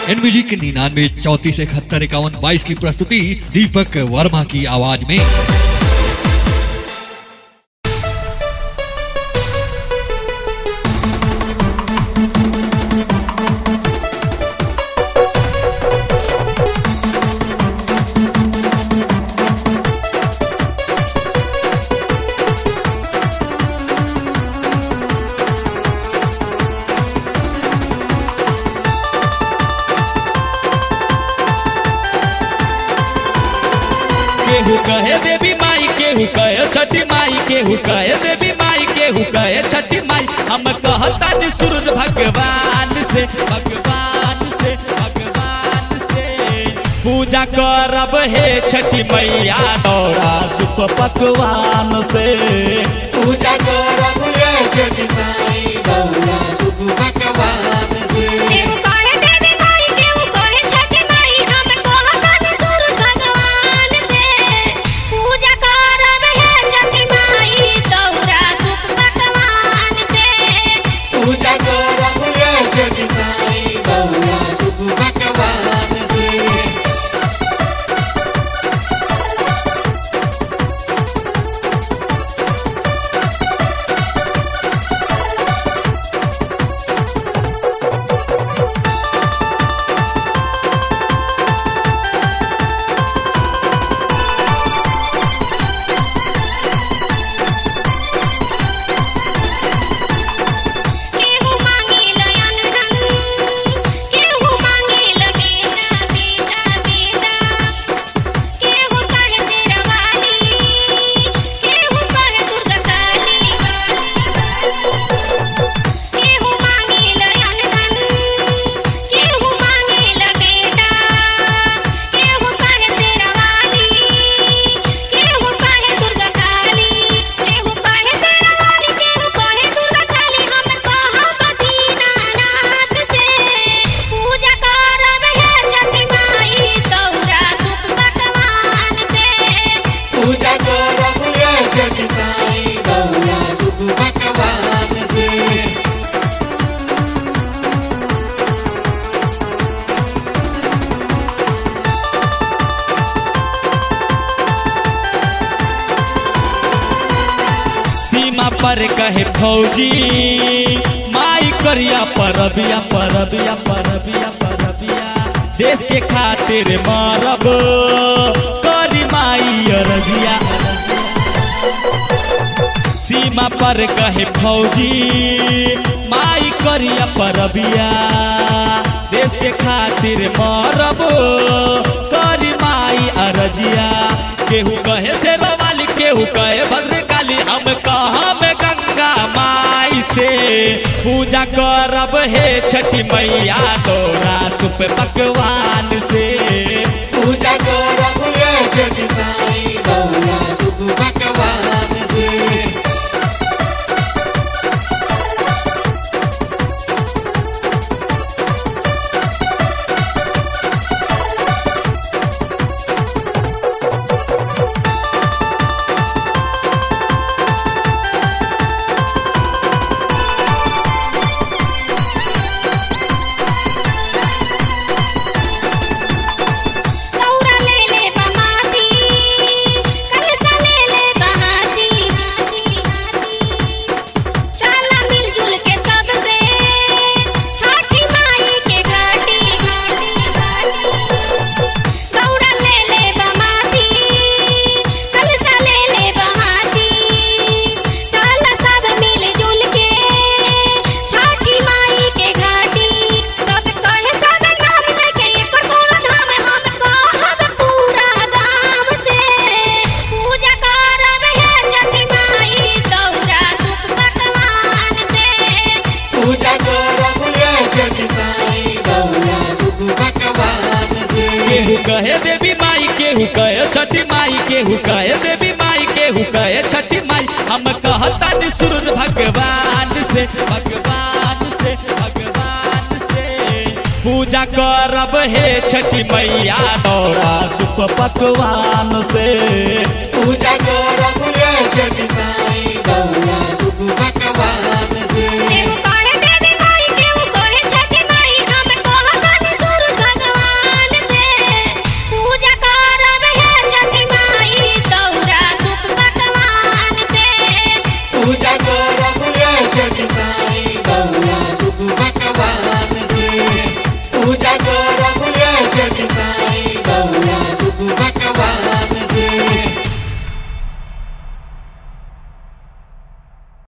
in music निन्यानवे चौतीस इकहत्तर इक्यावन बाईस की प्रस्तुति दीपक वर्मा की आवाज में केहू कहे देवी माई केहू कहे छठी माई केहू कहे देवी माई केहू कहे छठी माई हम कहता नि सूरज भगवान से भगवान से भगवान से पूजा करब हे छठी मैया दौड़ा सुप पकवान से पूजा करब ये छठी माई गौरा सुख भगवान से केहू कहे देवी माई केहू कहे छठी माई हम कहतानी सूरज भगवान से पूजा करब हे छठी माई दौरा सुख भगवान से पूजा करब ये छठी माई गौरा सुख भगवान से केहू मांगेल अनधन केहू मांगेल बेटा बेटा बेटा केहू कहे शेरवाली केहू कहे दुर्गा काली केहू मांगेल अनधन केहू मांगेल बेटा केहू कहे शेरवाली केहू कहे दुर्गा काली केहू कहे शेरवाली केहू कहे दुर्गा काली हम कहब दीनानाथ से पूजा करब हे छठी माई दौरा सुख भगवान से पूजा करब ये छठी माई गौरा सुख भगवान से सीमा पर कहे फौजी माई करिया परबिया परबिया परबिया परबिया देश के खातिर मरब करी माई अरजिया सीमा पर कहे फौजी माई करिया परबिया देश के खातिर मरब करी माई अरजिया केहू कहे से वाली केहू कहे भद्रकाली हम कहब गंगा माई से पूजा करब हे छठी मैया तोरा सुप पकवान से पूजा करब ये छठी माई गौरा सुख भगवान से दौरा ले ले बमाती कलसा ले ले बहाती चला मिलजुल के सब से छठी माई के घाटी दौरा ले ले बमाती कलसा ले ले बहाती चला सब मिलजुल के छठी माई के घाटी सब कहे सब नाम देके एकर कोनो धाम हम कहब पूरा गाम से पूजा करब हे छठी माई दौरा सुख भगवान से पूजा करब ये छठी माई गौरा सुख भगवान से केहू कहे देवी माई केहू कहे छठी माई केहू कहे देवी माई केहू कहे छठी माई हम कहता नि सूरज भगवान से भगवान से भगवान से पूजा करब हे छठी मैया दौड़ा सुप पकवान से पूजा करब ये छठी